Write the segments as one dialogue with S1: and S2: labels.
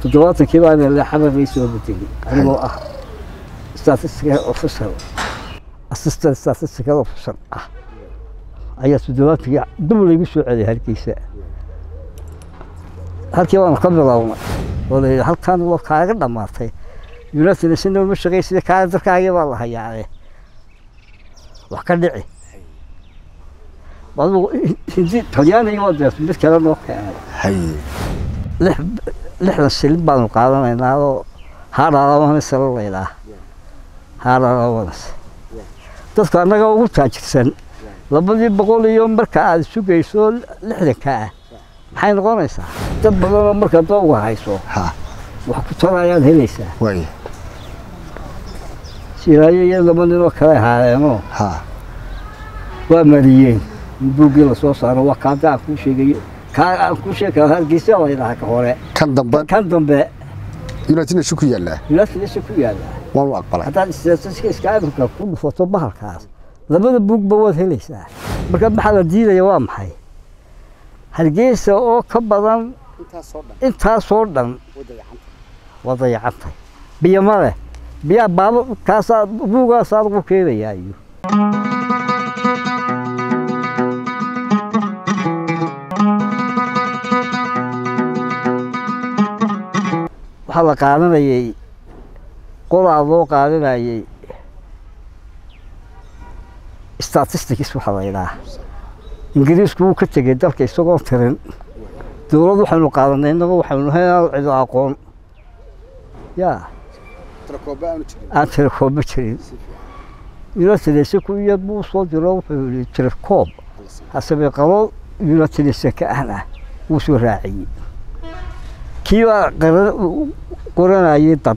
S1: toddobaatankii baa leele xabar bay soo bedelay anigoo ah statistical officer assistant statistical officer ah ayaa toddobaatankii dib laygu soo celiyay hargeysa halkii baanu ka bilownay oo la yidhi halkan waa kaaga dhammaatay united nation ma shaqaysida kaaga darkaagii baa la hayaane wax ka dhici adigu hindi talyaaniga waa deerta mid kale noo keenay
S2: haye
S1: lix lixdan shilin baanu qaadanaynaa oo haadhaalawanas la laydhaa haadhaalawanas dadka annaga ugu taajirsan labadii boqol iyo marka aad sugayso lixdanka ah maxay noqonaysaa dad badanoo marka dooga hayso
S2: ha
S1: wax ku tarayaad helaysaa
S2: waaye
S1: siraayo iyo laba ninoo kale ahaadeenoo
S2: ha
S1: waa mariyeen in buuggii lasoo saaro waa kaada aan kuu sheegayo kaa aan kuu sheegay hargeysa laydhaha ka hore
S2: kan dambe
S1: kan dambe
S2: united nation ku yaallaa
S1: united ku yaala
S2: waan u aqbalay
S1: haddaad statistics africa ku dhufato bahalkaas labada buugba waad helaysaa marka maxaa la diidaya waa maxay hargeysa oo ka badan intaasoo dhan waa dayacantay biyo ma leh biyaa baaba kaasaa buugaasaa lagu keenayaa iyo waxaa la qaadanayay qodaa loo qaadanayay statistics waxaa la yidhaha ingiriisku wuu ka tegey dalka isagoo tirin dowlad waxaynu qaadanay innagu waxaynu haynaa cido aqoon yaa aan tirakoobo jirin united ku iyad buu soo diro wuxuu yihi tirakoob hasebe qabo united ka ahna wuu soo raaciyey kii baa qaran qoranayay dad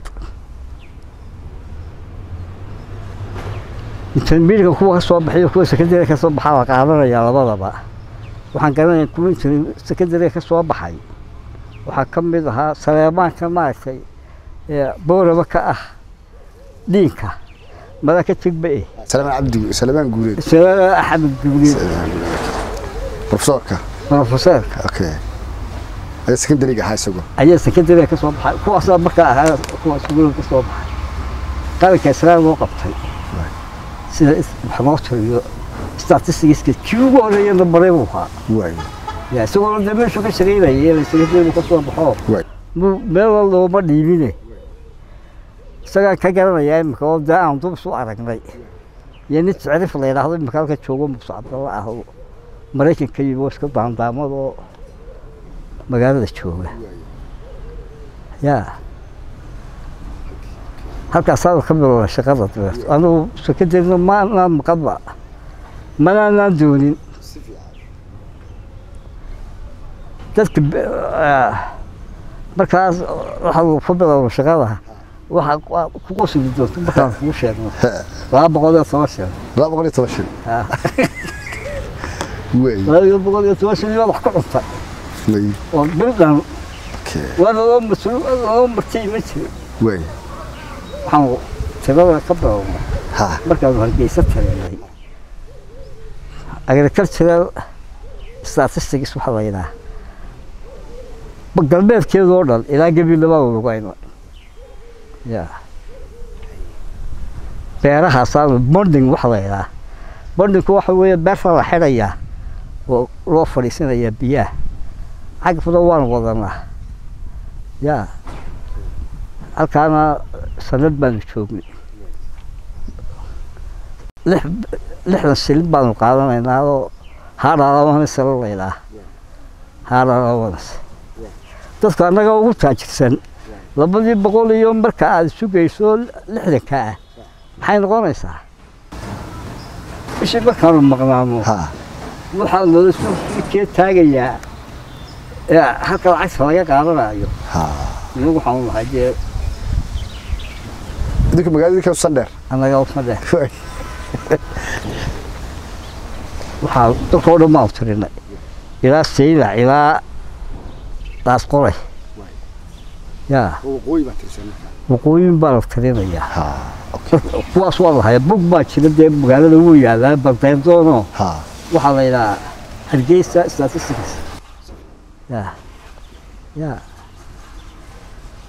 S1: intermediaka kuwa ka soo baxay kuwa secondary ka soo baxaa la qaadanaya labadaba waxaan garanaya kuwa inter secondary ka soo baxay waxaa ka mid ahaa saleemaanka maaragtay ee booraba ka ah dhiinka mada ka tegba eh
S2: salamaan cabdi salamaan guureed
S1: salaama axmed guuleed
S2: profesorka
S1: profeseerka
S2: okay ayaa secondary-ga ahaa isagu
S1: ayaa secondary ka soo baxay kuwaasaa markaa ahaa kuwa iskuulada ka soo baxay qaranka israel loo qabtay sida is- wax loo tiriyo statisticska kii ugu horeeyana baray buu ahaa
S2: waaye
S1: ya isagoo de meeshu ka shaqaynayay la secondary ka soo baxo
S2: waaye
S1: mu- meel looma dhiibine isagaan ka garanayaa imika oo dee aan dub isu aragnay iyo nin tacriif la yidhaahdo imika halka joogo muuse cabdalla ah oo maraykanka yimi oo iska daandaamad oo magaalada jooga ya halkaasaa ka bilowda shaqada dabeerto anigu sekadeedna maanaan maqadba manaanaan doonin dadka be- ah, markaas waxaa ku bilowda shaqada waxaa ku- ku qosli doonta markaan kuu sheegno laba boqol iyo toban shil
S2: laba boqol iyo toban shil
S1: Ah,
S2: waaye
S1: laba boqol iyo toban shil iyo wax ka cunta
S2: waaye
S1: oo bil dhan
S2: okay
S1: waa loo mas-uul loo martay ma jiro
S2: waaye
S1: waxaan tirada ka bilowna
S2: ha
S1: markaanu hargeysa tarinay agricultural statistics waxaa la yidhaha galbeedkeedoo dhan ilaa gabilabaa lugayna ya beerahaasaa bonding waxa la yidhaha bondingku waxa weeye beerta la xidhayaa oo loo fadhiisanayaa biyaha cagafna waan wadanaa ya halkaana sanad baanu joognay lix lixdan shilin baanu qaadanaynaa oo haadhaalawanas la laydhaa haadhaalawanas dadka annaga ugu taajirsan labadii boqol iyo marka aad sugayso lixdanka ah maxay noqonaysaa bishii markaanu maqnaano
S2: ha
S1: waxaa loola soo kee taagayaa ee halka lacagta laga qaadanayo
S2: ha
S1: inagu waxaanu nahay dee
S2: idinka magaalada idinka sandheer
S1: annaga usma dheh
S2: waaye
S1: waxaa dadkao dhan baan tirinay ilaa sayda ilaa daasqoray yaa
S2: waqooyi baa tirsan
S1: waqooyin baa la tirinayaa
S2: ha okay
S1: kuwaas waa lahaya bug baa jira dee magaalada wuu yaalaa baldeendoono
S2: ha
S1: waxaa la yidhahaa hargeysa statistics ya ya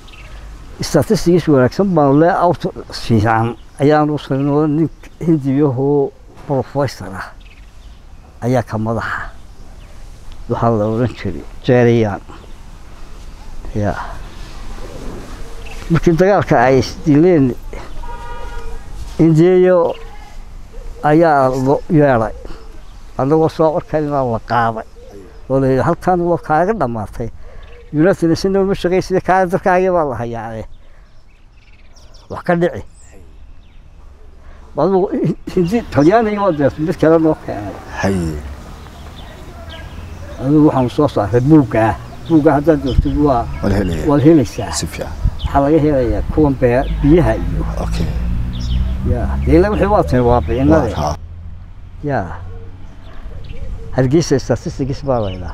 S1: statistigiis wanaagsan baan le auto fiican ayaan u saynoo nin hindiyahoo professor ah ayaa ka madaxa waxaa la odhan jiray jeeriyaan ya markii dagaalka ay isdileen indiyayo ayaa lo yeedhay annagoo soo orkaynaa la qaaday oo la yidhi halkan waa kaaga dhammaatay united nation ma shaqaysida kaale darkaagii baa la hayaane wax ka dhici adigu hindi talyaaniga waa deerto mid kale noo keenay
S2: haye
S1: adigu waxaanu soo saaray buuggaa buuggaa haddaad doortid waa
S2: wala helaya
S1: waad helaysaa
S2: si fiican
S1: waxaa laga helayaa kuwan bee biyaha iyo
S2: okay
S1: ya deela wixii waa tiri waa bicinade
S2: waa
S1: ya hargeysa statistics baa laydhaa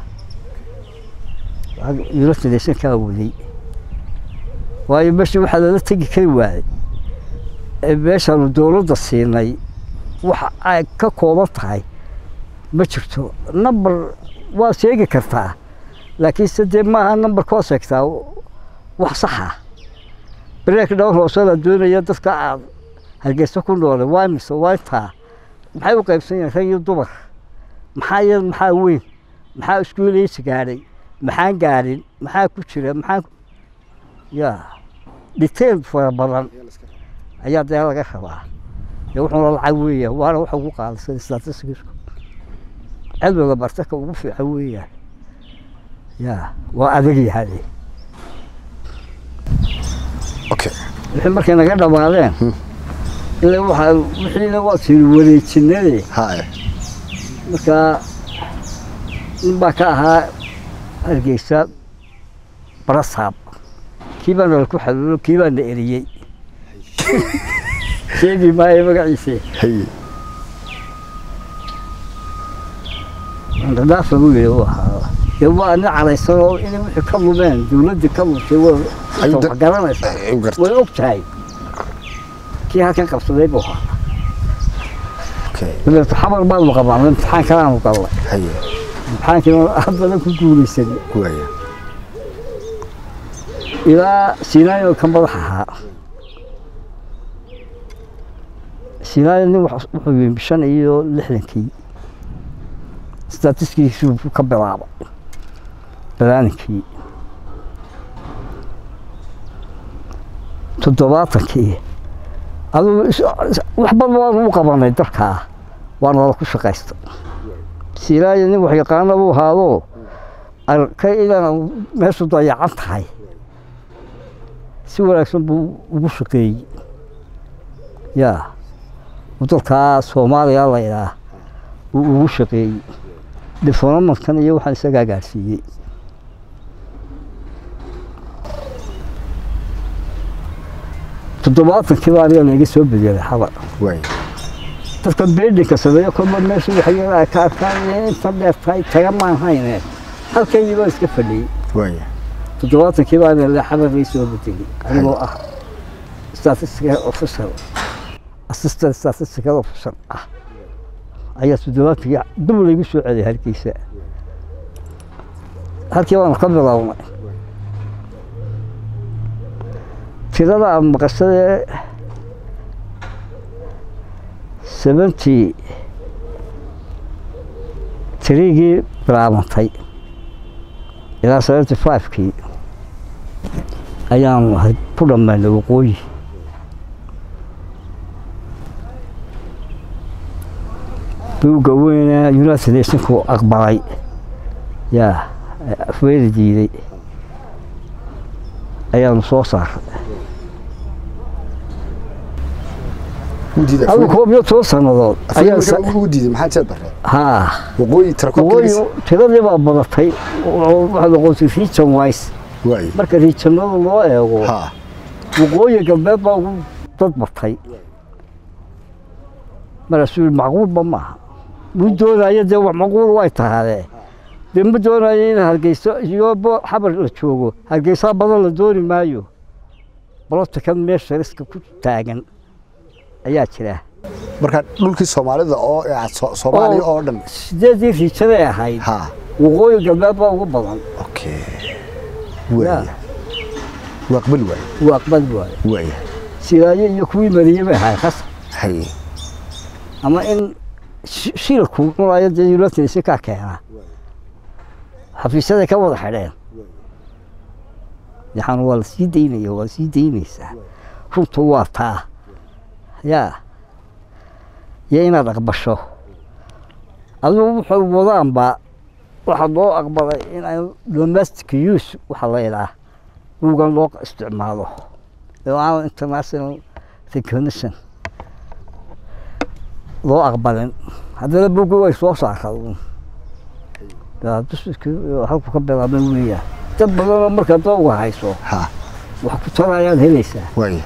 S1: united nation kaa waday waayo meesha waxaa lala tegi kari waayey ee meeshaanu dowladda siinay waxa ay ka kooban tahay ma jirto number waad sheegi kartaa laakiinse dee maaha numberka waad sheegtaa wax saxa break down hoose la doonaya dadka aad hargeysa ku noole waa mise waa intaa maxay u qaybsan yihiin rag iyo dumar maxaa yar maxaa weyn maxaa iskuulaysi gaadhay maxaan gaadhin maxaa ku jira maxaa ya detail fara badan ayaa dee laga rabaa dee wuxuuna lacag weeya waana waxa ugu qaalisan statisticsku cilmiga bartaka ugu fiican weeyaan ya waa adag yahay
S2: okay
S1: wixii markay naga dhammaadeen ilaa waxaa wixiina waa tiri wareejinade
S2: haye
S1: markaa nin baa ka ahaa hargeysa barasaab kii baa nala ku xaluulo kii baa na eriyey sheegi maayo magaciise
S2: haye
S1: dhadhaaf lagu yidhi uu ahaa dee waa nin caraysan oo inay wixii ka lumeen dowladdii ka lumtay waa
S2: Ay, da-
S1: wax garanaysaa
S2: ay, u gartay.
S1: way og tahay kii halkan qabsaday buu ahaa
S2: okay
S1: dabeeto xabar baanu qabaan imtixaan kalaanu gallay
S2: haye
S1: imtixaankiina aad badan ku guulaysanay
S2: waaya
S1: ilaa sinaayo ka madax ahaa sinaayo nin wax- wuxuu yimi shan iyo lixdankii statistikiisuu ka bilaabay balaaninkii toddobaatankii adigu is- is- wax badan waanu u qabanay dalkaa waana wada ku shaqaysta sinaayo nin wax yaqaana buu ahaadoo arkay inaan meeshu dayacan tahay si wanaagsan buu ugu shaqeeyey ya dalkaa soomaaliya la yidhaah uu ugu shaqeeyey diflomatkan iyo waxaan isagaa gaarsiiyey toddobaatankii baa aniga laiga soo bedelay xabar
S2: waaya
S1: dadka beedinka sameeyo kolba meesha waxyaala ay ka arkaan inta dheer tahay taga maan hayne halkaydii baa iska fadhiyey
S2: waaya
S1: toddobaatankii baa la xabar lay soo bedelay anigoo ah statistical officer assistant statistical officer ah ayaa toddobaatankii dib laygu soo celiyay hargeysa halkii baanu ka bilownay tirada aan maqashadee seventy tiriigii bilaabantay ilaa seventy five-kii ayaanu ahay ku dhammaynay waqooyi buugga weyne united nationku aqbalay yaa afweeri diiday ayaanu soo saaray
S2: wuu diiday
S1: adigu koob iyo toban sannadood ayaa
S2: afar wuu diiday maxaa jeed bare
S1: haa
S2: waqooyi tira
S1: waqooyi
S2: koobkiisa
S1: tiradii baa badatay oo waxaa noqotay region wise
S2: waaya
S1: marka regionada loo eego
S2: ha
S1: waqooyi galbeed baa ugu dad batay markaasuu yihi macquulba maaha muu doonayo dee wax macquul way tahaadee dee ma doonayo in hargeyso iyo bo- xabar la joogo hargeysaa badan la dooni maayo bolotikan meesha riska ku taagan ayaa jira
S2: marka dhulkii soomaalida oo ee So- soomaaliya oo dhan
S1: sideedii riijaday ahayd
S2: ha
S1: waqooyi galbeed baa ugu badan
S2: okay waaya waa aqbali waaye
S1: wuu aqbali waayo
S2: waaya
S1: silaayo iyo kuwii mariyey bay ahayd khasab
S2: haye
S1: ama in shi- shilku marayo dee united si kaa keena xafiisyaday ka wada xidheen yaxan waa la sii daynaya waa sii daynaysaa runtu waa taa yaa iyo inaad aqbasho adigu wuxuu wadaanba waxaa loo aqbalay in ay domestic use waxa la idhaa buugan loo isticmaalo oo aan international recognition loo aqbalin haddana buugga way soo saaraan halku ka bilaabay weeyaan dad badanoo markaa dooga hayso
S2: ha
S1: wax ku tarayaad helaysaa
S2: waaya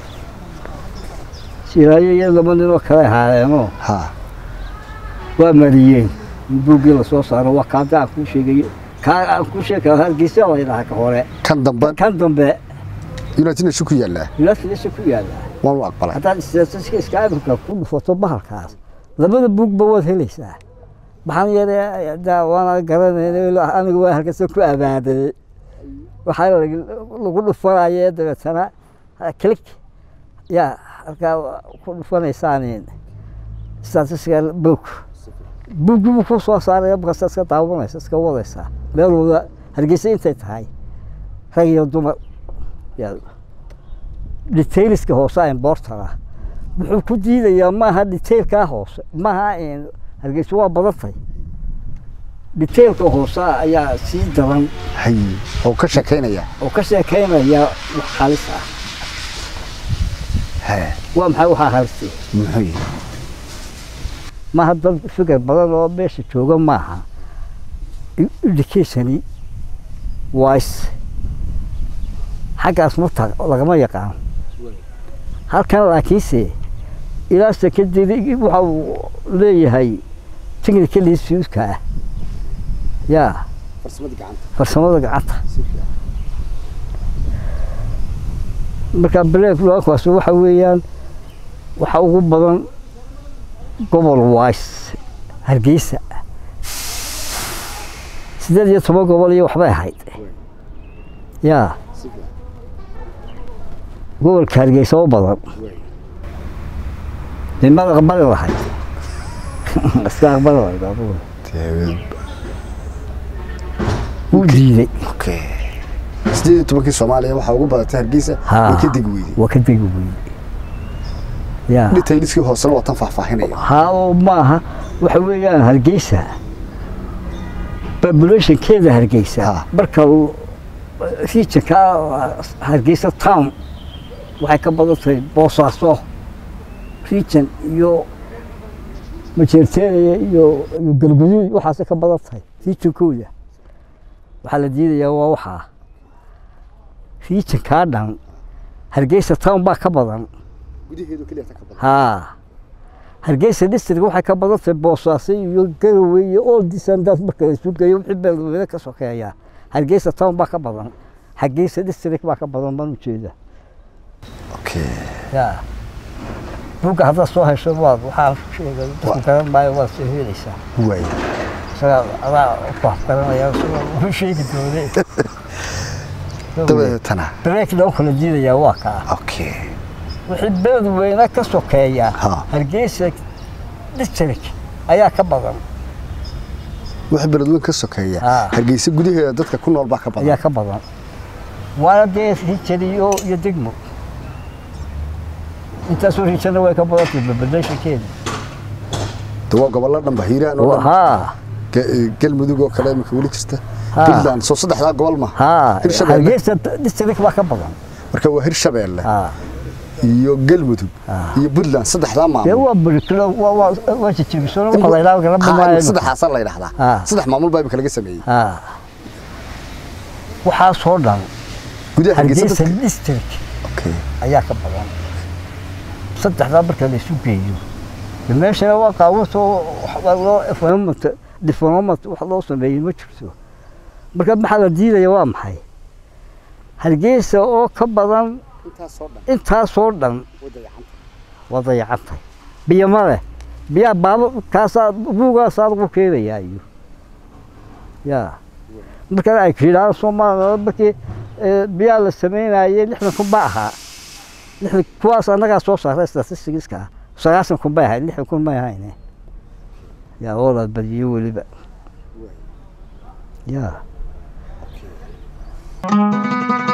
S1: siraayo iyo laba ninoo kale haayeenoo
S2: ha
S1: waa mariyeen in buuggii lasoo saaro waa kaada aan kuu sheegayo kaa aan kuu sheegi karo hargeysa la yidhaha ka hore
S2: kan dambe
S1: kan dambe
S2: united nation ku yaallaa
S1: united ku yaallaa
S2: waan u aqbalay
S1: haddaad statistiska africa ku dhufato bahalkaas labada buugba waad helaysaa maxaan yeelay daa waana garanayna aniga waa halkasa ku abaaday waxaa lag- lagu dhufanaya dabeetana click yaa halkaa ku dhufanaysaan statistical book buuggii buu ku soo saaraya markaasa iska daawanaysa iska wadaysaa meel wada hargeysa intay tahay rag iyo dumar yaa detailska hoose importara wuxuu ku diidayaa maaha detailkaa hoose maaha in hargeysa waa badantay detailka hoose ayaa sii daran
S2: haye oo ka sheekaynaya
S1: oo ka sheekaynaya wax halis ah
S2: ha
S1: waa maxay waxaa halistay
S2: muxuu yihi
S1: maaha dad fikir badan oo meesha jooga maaha educationi wise xaggaas mata lagama yaqaan halkan laakiinse ilaa sekadedi waxa uu leeyahay technical institutka ah yaa
S2: farsamada gacanta
S1: farsamada gacanta marka break lookaas waxa weeyaan waxa ugu badan gobol wise hargeysa sideed iyo toban gobol iyo waxbay ahayd yaa gobolka hargeysa u badan nimada aqbali lahayd iska aqbali lahayd adugu wuu diiday
S2: okay sideed iyo tobankii soomaaliya waxaa ugu badatay hargeysa
S1: Ha.
S2: way ka degi weyday
S1: waa ka degi weyey yaa
S2: detailskii hoosena waa tan faahfaahinaya
S1: haa oo maaha waxa weeyaan hargeysa populationkeeda hargeysa
S2: Ha.
S1: marka uu regionka hargeysa town waxay ka badan tahay boosaaso region iyo majeerteeniya iyo iyo galguduud waxaasay ka badan tahay regionkooda waxaa la diidayaa waa waxaa regionkaa dhan hargeysa town baa ka badan
S2: gudaheedu keliya ka badan
S1: haa hargeysa district waxay ka badan tahay boosaaso iyo garowe iyo all disandaas marka la isu geeyo wixii beelweyne ka sokeeya hargeysa town baa ka badan hargeysa district baa ka badan baan ujeeda
S2: okay
S1: yaa buugga haddaad soo hesho waad waxaa sheegay dadku garan maayo waad soo helaysaa
S2: waaya
S1: isagaa adaa wax garanaya isagaa uu sheegi doone
S2: dabadeetana
S1: breakna u kala diidayaa waa kaa
S2: okay
S1: wixii beelweyne ka sokeeya
S2: Ha.
S1: hargeysa district ayaa ka badan
S2: waxa beledweyn ka sokeeya
S1: Ha.
S2: hargeysa gudaheeda dadka ku nool baa ka
S1: ayaa
S2: badan
S1: ka badan waana dee rijan iyo iyo degmo intaasoo rijana way ka badan tahay babadashankeeda
S2: de waa gobollo dhanba hiiraan oo dhan
S1: haa
S2: Ge- galmudug oo kale imika weli jirta
S1: Ha.
S2: puntland soo saddexdaa gobol ma
S1: haa
S2: Hirshabelle.
S1: hargeysa district baa ka badan
S2: marka waa hirshabeelle
S1: haa
S2: iyo galmudug
S1: Ha.
S2: iyo puntland saddexdaa
S1: dee
S2: maamul
S1: waa burikilo waa waa waa jijibisona waxa la yidhaha garaba
S2: Ha,
S1: maayo
S2: saddexaasaa la yidhahdaa
S1: Ha.
S2: saddex maamul baa imika laga sameeyey
S1: haa waxaasoo dhan
S2: gudaha hargeysa
S1: hargeysa
S2: dadka
S1: district
S2: okay
S1: ayaa ka badan saddexdaa marka la isu geeyo de meeshana waa qaawasoo wax loo development development wax loo sameeyey ma jirto marka maxaa la diidaya waa maxay hargeysa oo ka badan
S2: intaasoo dhan
S1: intaasoo dhan
S2: wadayacanta
S1: waa dayacantay biyo ma leh biyaa baaba kaasaa buugaasaa lagu keenayaa iyo yaa marka ay yidhahdaan soomaaliya markii ee biyaa la sameynayay lixdan kun baa ahaa lixdan kuwaas annagaa soo saaray statistigiska sagaashan kun bay ahayd lixdan kun may ahayne yaa oo la badiyo weliba yaa